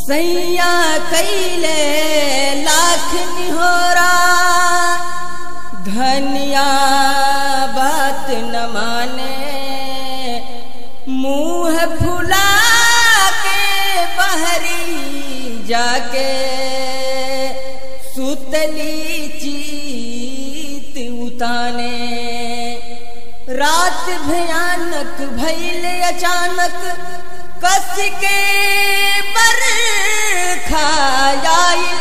सैया कैले लाख निहोरा धनिया बात न माने मुंह फुला के बहरी जाके सुतली चीत उताने रात भयानक भैल अचानक कस के बर खायाइल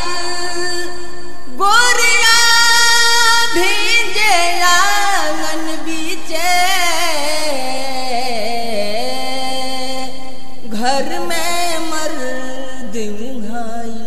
गोरिया भीजे आंगन बीचे घर में मर्द उघाइल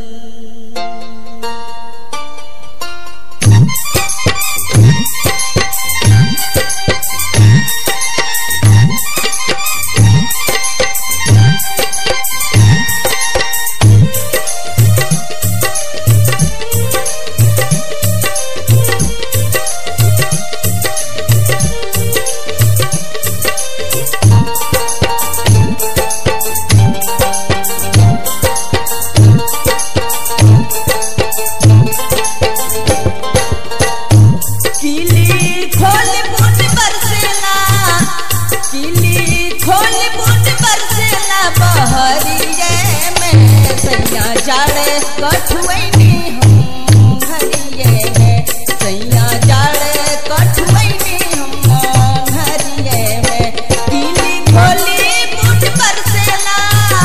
किली खोल बुट बरसेला किली खोल बुट बरसेला बहरिए में सैया जाड़े कठुआनी हम घरिए में सैया जाड़े कठुआनी हम घरिए में किली खोली बुट बरसेला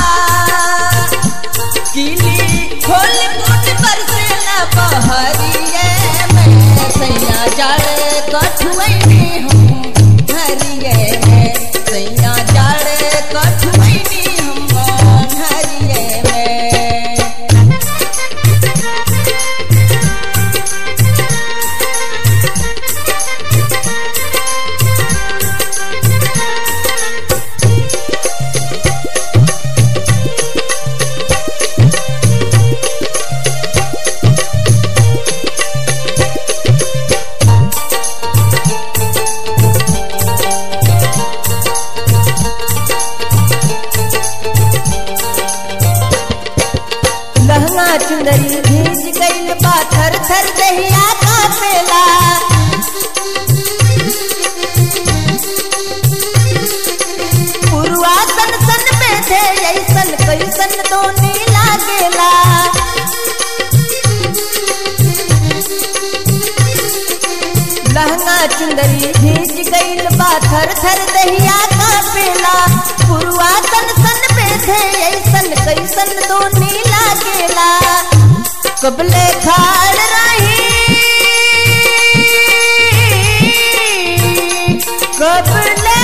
किली खोल बुट बरसेला बहरिए में सैया जाड़े कठुआनी हम घरिए में सैया जाड़े कठुआनी हम घरिए में लहंगा चुंदरी भीज गईल बा थर थर दहिया कापेला पुरवा सन सन में थे ऐसन कैसन दोनी लागेला लहंगा चुंदरी भीज गईल बा थर थर दहिया कापेला पुरवा सन सन में थे ऐसन कैसन दोनी लागेला कबले खाड़ रही कबले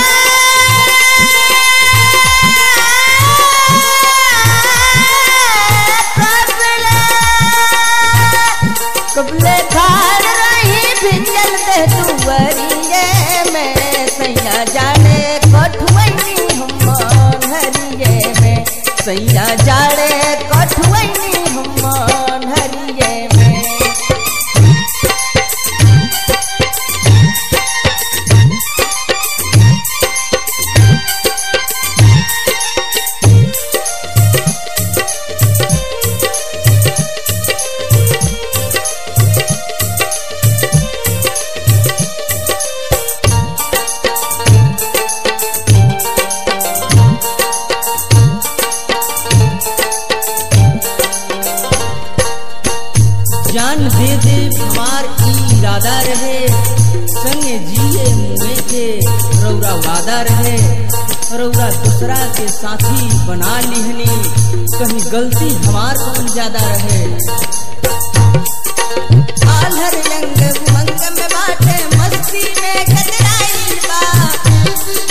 कबले खाड़ रही भिजल दे दुवरिए में सैया जाने कठुआनी हम हरिए में सैया जाड़े कठुआनी हम हरिए में जान दे दे हमार ई इरादा रहे संगे जिए मुए के रौरा वादा रहे रौरा दूसरा के साथी बना लिहनी कहीं गलती हमार कौन ज्यादा रहे आलर रंग उमंग में बाटे मस्ती में गजराइल बा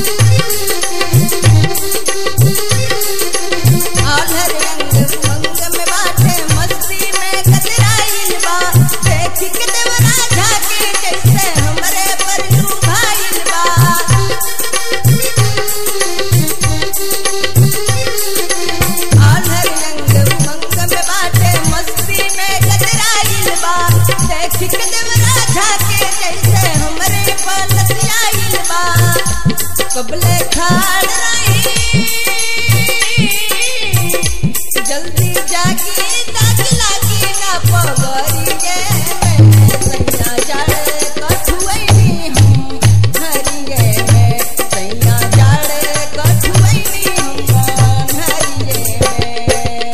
आलर रंग उमंग में बाटे मस्ती में गजराइल बा देख के देवरा झाके जैसे हमरे पर लुभाइल बा आलर रंग उमंग में बाटे मस्ती में गजराइल बा देख के देवरा झाके जैसे हमरे पर लसियाइल बा कबले खाड़ रही जल्दी पिया पगरिए में सैया जाड़े कठुआइनी हम हरिए में सैया जाड़े कठुआइनी हम हरिए में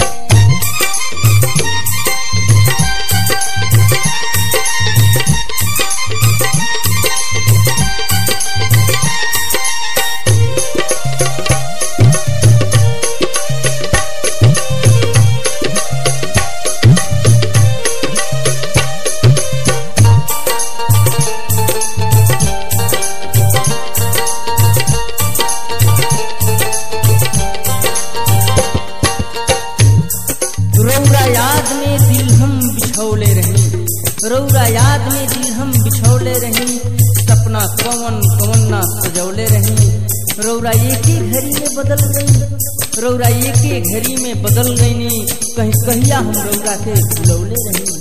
रौरा याद में दिल हम बिछौले रही रौरा याद में दिल हम बिछौले रही सपना कवन कवन ना सजौले रही रौरा एक ही घड़ी में बदल गई रौरा एक ही घड़ी में बदल गई कहीं कहिया हम रौरा के भुलौले रही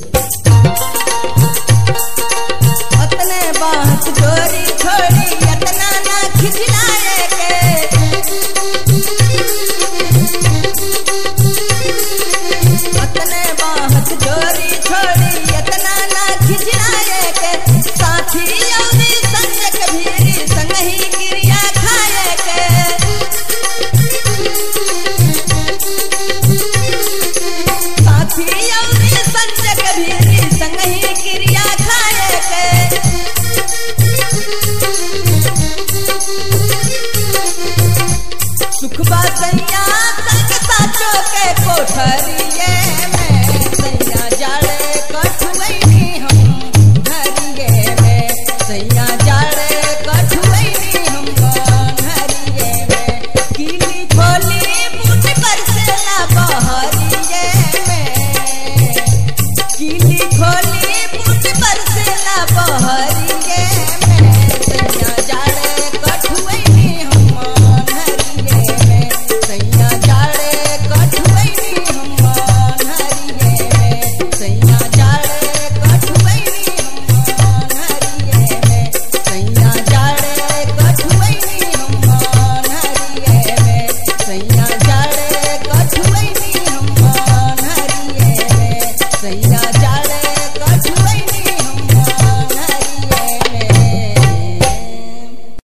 अतने बात गोरी छोड़ी अतना ना खिचला